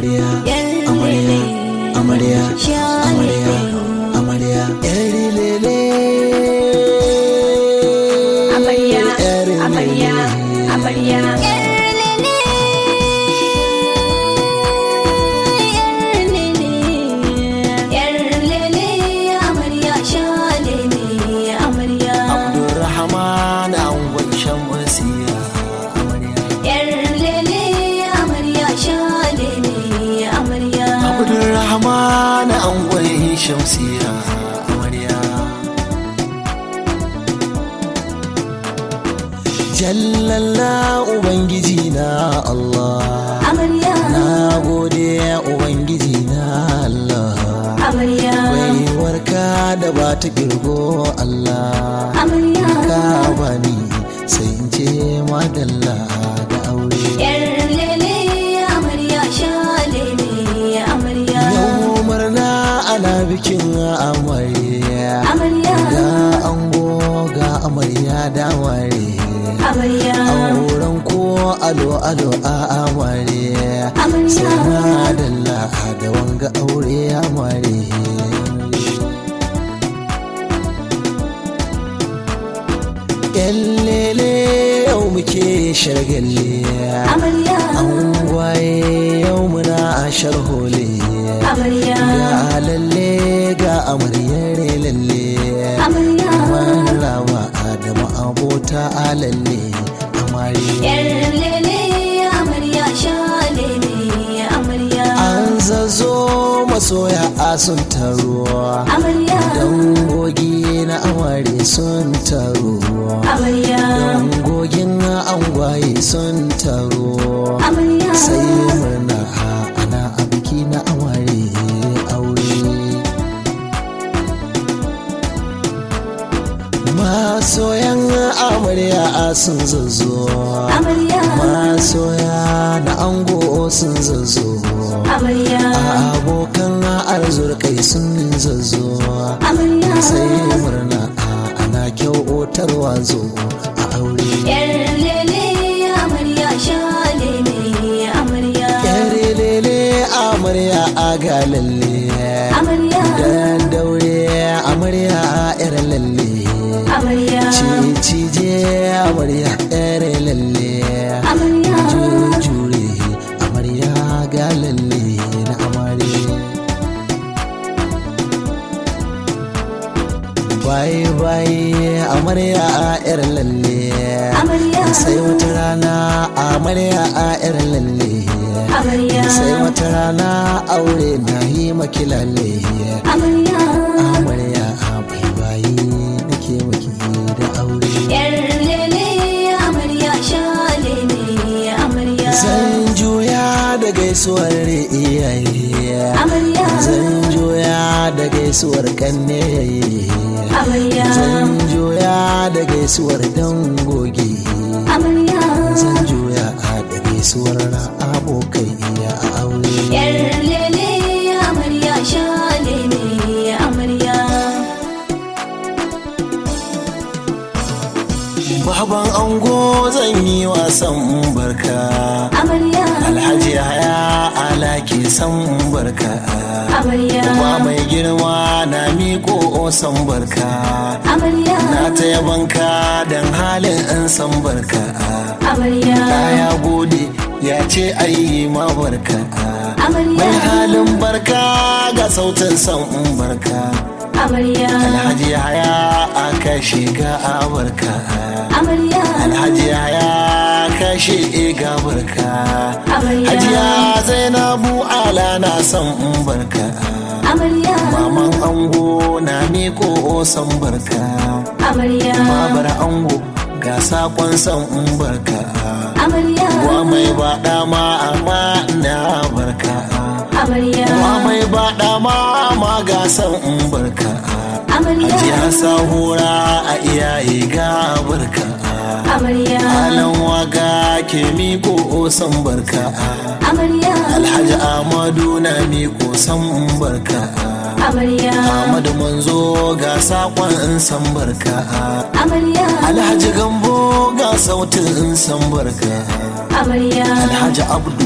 amarya Yar amarya lele. amarya Sha amarya lele. amarya yar lele Amarya, Yar amarya, lele. amarya. Abdurrahman an gwanshan wasiya amarya Abdurrahman an gwanshan shamsiya amarya Jallalla Ubangiji na Allah Na gode Ubangiji na Allah Baiwarka da ba ta girgo Allah Ka bani sai in ce madalla da aure Yau murna ana bikin amarya Ga ango ga amarya da ware Auren ko alo alo a amarya Sai madalla da wanga aure amare Yallele yau muke shargalle An gwaye yau muna a sharhole Ga lalle ga amaryar lalle Maraba Adamu abota a lalle amare An zazo masoya a sun taro Dangogi na amare sun taro Dangogin angwaye sun taro Sai murna ana a biki na amare aure Masoyan amarya sun zazo Masoya na ango sun zazo Abokan arzurkai sun zazo Sai murna ana kyautarwa zo a aure Yare lele amarya a ga lalle Dan daure amarya a yar lalle Cije amarya yar lalle Jure amarya ga lalle na amare Bye bye amarya a yar lalle Sai wata rana amarya a yar lalle Sai wata rana aure na yi maki lalle Amarya a bye bye nake maki da aure Zan juya da gaisuwar iyaye Zan juya da gaisuwar kanne Zan juya da gaisuwar dangogi Zan juya da gaisuwar abokai a aure Baban ango zan yi wasan barka Alhaji haya alaki san barka Kuma mai girma na miko san barka Na ta yabanka don halin in san barka ya gode ya ce ayi ma barka Mai halin barka ga sautin san barka Alhaji haya aka shiga a barka Alhaji haya kashe ga barka Hajiya Zainabu ala na san barka Maman ango na miko san barka Babar ango ga sakon san barka Wa mai baɗa ma amma na barka Wa mai baɗa ma ma ga san barka Hajiya sahura a iyaye ga barka Alan waga ke miko san barka Alhaji Ahmadu na miko san barka Ahmadu manzo ga sakon san barka Alhaji Gambo ga sautin san barka Alhaji Abdu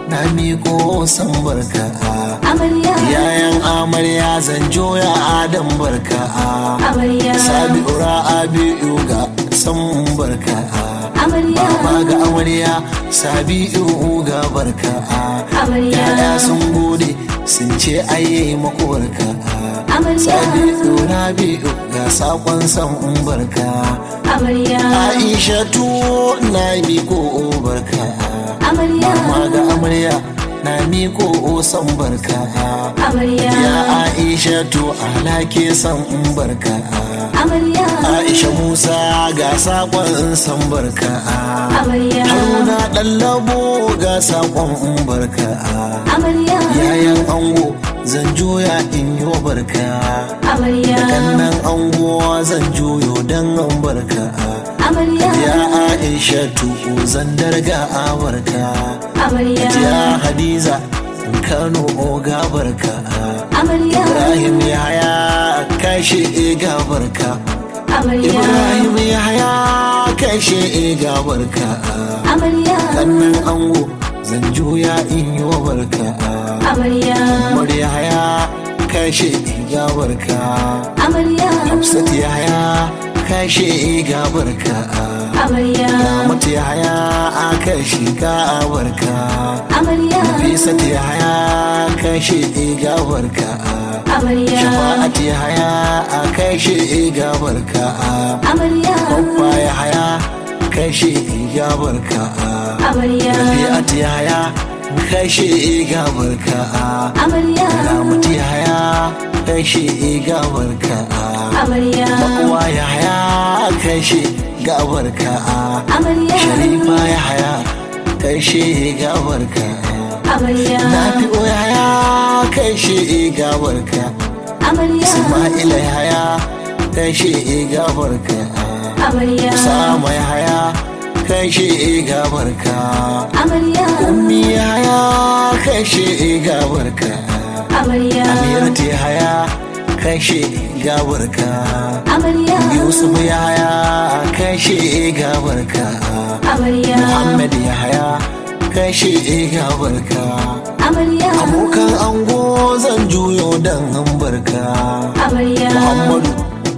na miko san barka amarya yayan amarya zan joya adam barka amarya sabi'u ra'abi'u ga san barka amarya baba ga amarya sabi'u ga barka amarya yaya sun gode sun ce aye maku barka amarya sabi'u rabi'u ga sakon san barka amarya aisha tu na miko barka amarya mama ga amarya na miko san barka amarya ya aisha tu alake san barka amarya aisha musa ga sakon san barka amarya haruna ɗallabo ga sakon barka amarya yayan ango zan juya in yi wa barka amarya kannan ango zan juyo don an barka amarya ya aisha tuku zan darga a barka amarya ya hadiza kano oga barka amarya ibrahim yaya kashe ga barka amarya ibrahim yaya kashe ga barka amarya kannan ango zan juya in yi wa barka amarya murya ya kashe ga barka amarya hafsat yaya kashe ga barka amarya ramatu yaya kashe ga barka amarya Fisat yaya kashe ga barka amarya shafa'at yaya kashe ga barka amarya babba yaya kashe ga barka amarya Rabi'at yaya kashe ga barka amarya Ramatu yaya kashe ga barka amarya Uwa yaya kashe ga barka amarya Sharifa yaya kashe ga barka amarya Nafi'u yaya kashe ga barka amarya Isma'ila yaya kashe ga barka amarya Sama yaya kashe ga barka amarya Ummi yaya kashe ga barka amarya Amirati yaya kashe ga barka amarya Yusuf yaya kashe ga barka amarya Muhammad yaya kashe ga barka amarya Abokan ango zan juyo dan barka amarya Muhammadu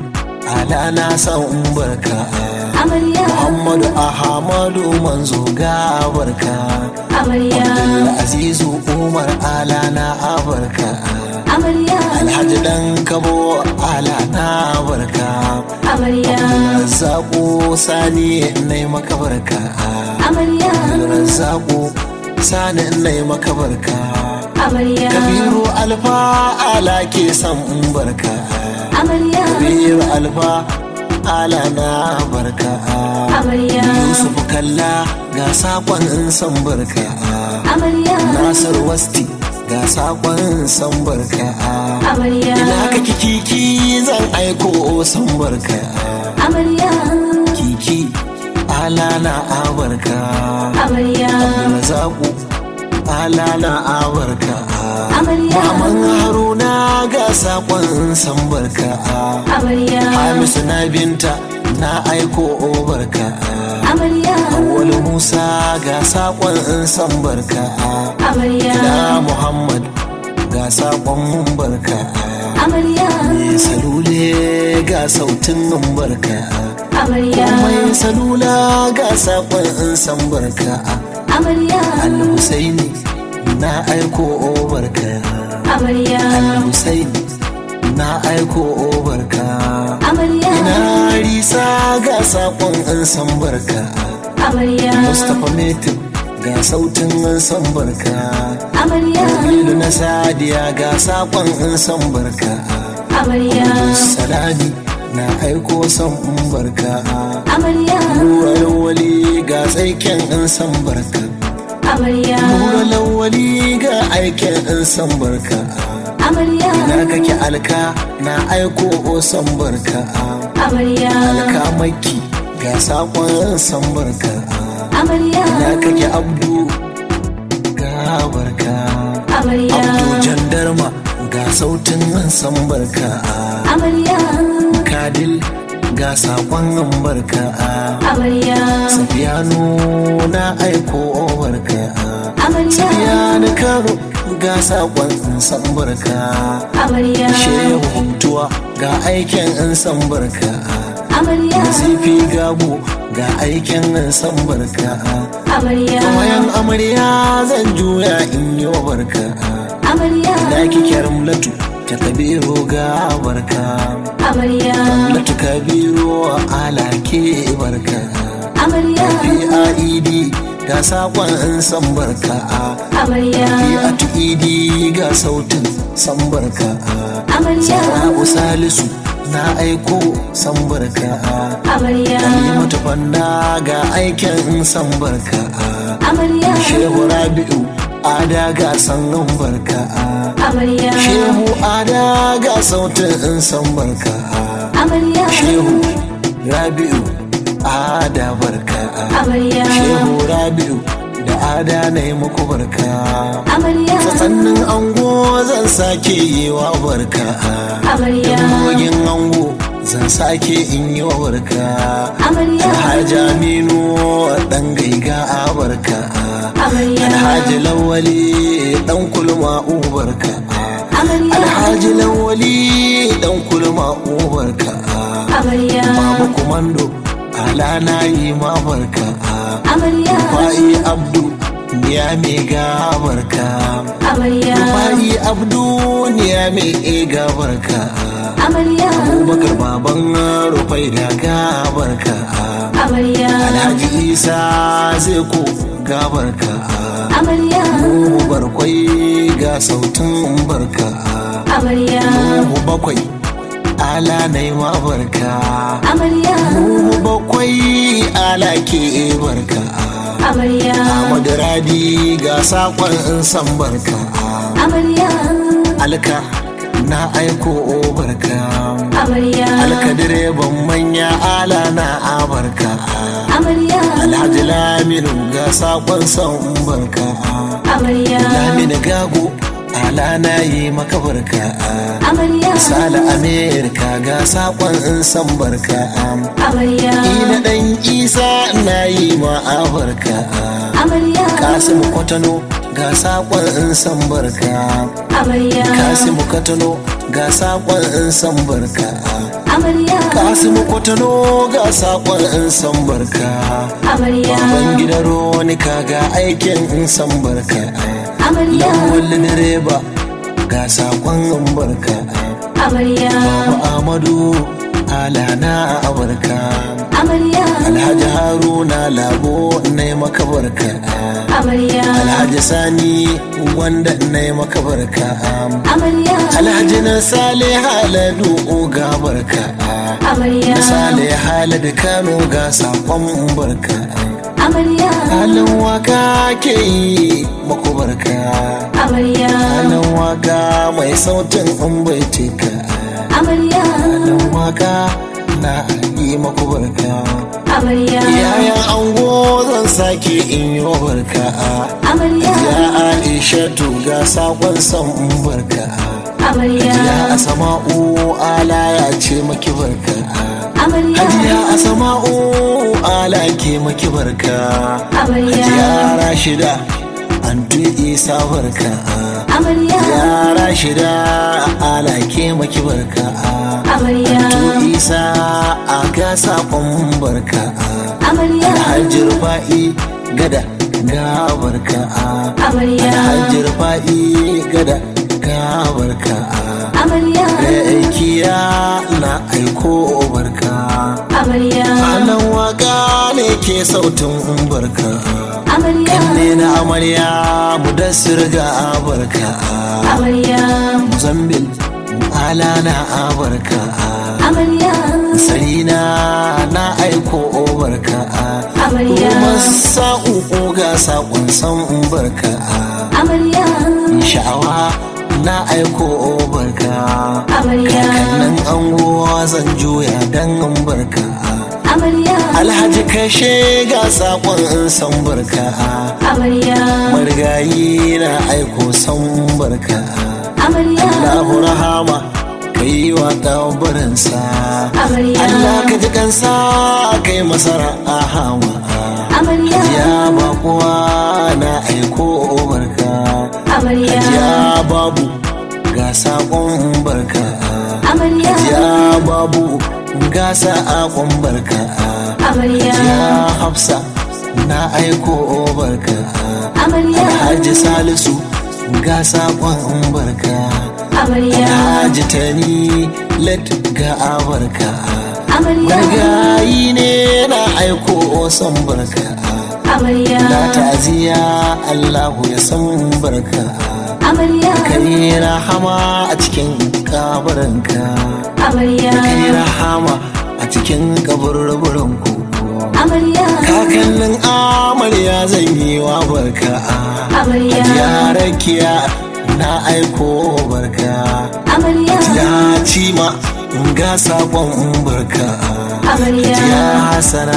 ala na san barka amarya Muhammadu Ahmadu manzo ga barka amarya Azizu Umar ala na barka amarya Alhaji dan kabo ala na barka amarya Razzaku sani nai maka barka amarya Razzaku sani nai maka barka amarya Kabiru alfa ala ke san barka amarya Kabiru alfa ala na barka amarya Yusuf kalla ga sakon san barka amarya Nasir wasti ga sakon san barka amarya ina ka kiki zan aiko san barka amarya kiki ala na abarka amarya Zaku ala na abarka amarya Maman Haruna ga sakon san barka amarya Hamisu na binta na aiko barka amarya Awwalu Musa ga sakon san barka amarya Na Muhammad ga sakon mun barka amarya Mai salule ga sautin mun barka amarya Mai salula ga sakon san barka amarya Al-Husaini na aiko barka amarya Al-Husaini na aiko barka amarya Ina risa ga sakon san barka amarya Mustapha Metin ga sautin san barka amarya Jamilu na Sadiya ga sakon san barka amarya Salami na aiko san barka amarya Ruwar wali ga tsaiken san barka amarya Ruwar wali ga aiken san barka amarya Na kake alka na aiko san barka amarya Alka maki ga sakon san barka amarya Na kake abdu ga barka amarya Abdu jandarma ga sautin san barka amarya Kadil ga sakon barka amarya Safiyanu na aiko barka amarya kano ga sakon san barka amarya shehu huntuwa ga aikin in san barka amarya zifi gabu ga aikin in san barka amarya wayan amarya zan juya in yi wa barka amarya da kike ramlatu ta kabiru ga barka amarya ramlatu kabiru ala ke barka amarya PID ga sakon in san barka amarya PID ga sautin san barka amarya Sara'u Salisu na aiko san barka amarya Halimatu Fanna ga aikin san barka amarya Shehu Rabi'u Ada ga san barka amarya Shehu Ada ga sautin san barka amarya Shehu Rabi'u Ada barka amarya Shehu Rabi'u da Ada na yi muku barka amarya sannan ango zan sake yi wa barka amarya Dangogin ango zan sake in yi wa barka amarya Alhaji Aminu dan gaiga a barka amarya Alhaji Lawali dan kulma ubarka amarya Alhaji Lawali dan kulma ubarka amarya Baba Kumando ala na yi ma barka amarya Fa'i Abdu ya me ga barka amarya Fa'i Abdu ya me ga barka amarya Abubakar baban rufai da ga barka amarya Alhaji Isa zai ko ga barka amarya Nuhu barkwai ga sautin barka amarya Nuhu bakwai ala na yi ma barka amarya Nuhu bakwai ala ke barka amarya Ahmadu Rabi ga sakon in san barka amarya Alka na aiko barka amarya Alka direban manya ala na abarka amarya Alhaji Laminu ga sakon san barka amarya Laminu Gago ala na yi maka barka amarya Sala Amerika ga sakon in san barka amarya Ina dan Isa na yi ma barka amarya Kasimu Kwatano ga sakon in san barka amarya Kasimu Kwatano ga sakon in san barka amarya Kasimu Kwatano ga sakon in san barka amarya Baban gidan Roni kaga aikin in san barka amarya Lawal direba ga sakon in barka amarya Baba Amadu ala na barka amarya Alhaji Haruna Labo na yi maka barka amarya Alhaji Sani wanda na yi maka barka amarya Alhaji na Sale Haladu ga barka amarya Na Sale Haladu Kano ga sakon barka amarya Halin waka ke yi maku barka amarya Halin waka mai sautin in bai teka amarya Halin waka na yi maku barka amarya Yayan ango zan sake in yi wa barka amarya Ya Aisha ga sakon san barka amarya Ya Asama'u ala ya ce maki barka amarya Hajiya Asama'u ala ke maki barka amarya Hajiya Rashida Antu Isa barka amarya Ya Rashida ala ke maki barka amarya Antu Isa a ga sakon barka amarya Alhaji Rufa'i gada ga barka amarya Alhaji Rufa'i gada ga barka amarya aikiya na aiko barka amarya Alan waka ne ke sautin barka amarya Kanne na amarya mudassir ga barka amarya Muzambil ala na barka amarya Sarina na aiko barka amarya Kuma sa'u ga saƙon san barka amarya Sha'awa na aiko barka amarya Kakannin anguwa zan juya dan barka amarya Alhaji kashe ga saƙon san barka amarya Marigayi na aiko san barka amarya Allahu rahama ka yi wa ɗabarinsa amarya Allah ka ji kansa kai masara a hawa amarya Ya ba kuwa na aiko barka saƙon barka Amarya. ya babu ga saƙon barka Amarya. ya hafsa na aiko barka Amarya. Alhaji Salisu ga saƙon barka Amarya. Alhaji Tani let ga barka Amarya. Margayi ne na aiko son barka Amarya. Na ta'aziyya Allahu ya san barka Amarya. Kai rahama a cikin kabarinka Amarya. Kai rahama a cikin kaburburanku Amarya. Kakannin amarya zan yi wa barka Amarya. Ya rakiya na aiko barka Amarya. Ya cima ga sabon barka Amarya. Ya hasana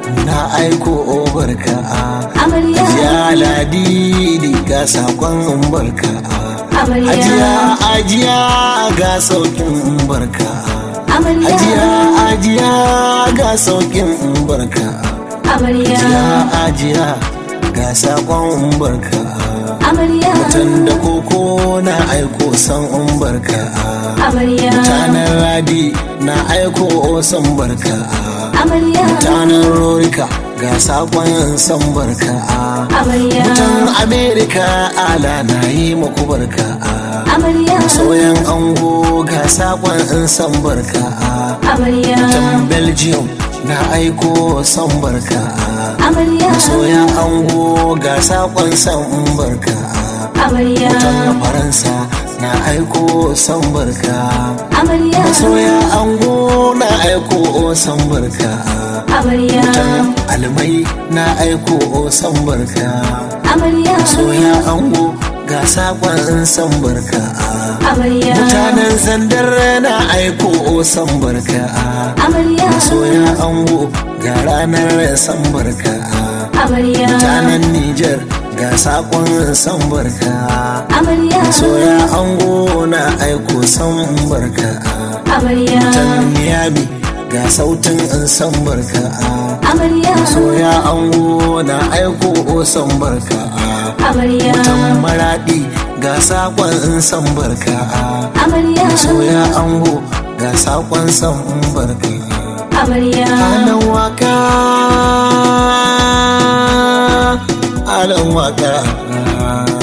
na aiko barka Amarya. Ya ladidi ga sakon barka Amarya. Ajiya ajiya ga saukin barka Amarya. Ajiya ajiya ga saukin barka Amarya. Ajiya ajiya ga sakon barka Amarya. Mutum da koko na aiko san barka Amarya. Mutanen radi na aiko san barka Amarya. Mutanen rorika ga sakon san barka Amarya. Mutan Amerika ala na yi muku barka Amarya. Soyan ango ga sakon san barka Amarya. Mutan Belgium na aiko san barka Amarya. Soyan ango ga sakon san barka Amarya. Mutan Faransa na aiko san barka Amarya. Soya ango na aiko san barka Amarya. Mutan almai na aiko san barka Amarya. soya ango ga sakon san barka Amarya. mutanen zandar na aiko san barka Amarya. soya ango ga ranar san barka Amarya. mutanen niger ga sakon san barka Amarya. soya ango na aiko san barka Amarya. mutan miami ga sautin san barka Amarya. soya ango na aiko san barka Amarya. mutan maraɗi ga sakon san barka Amarya. soya ango ga sakon san barka Amarya. alan waka alan waka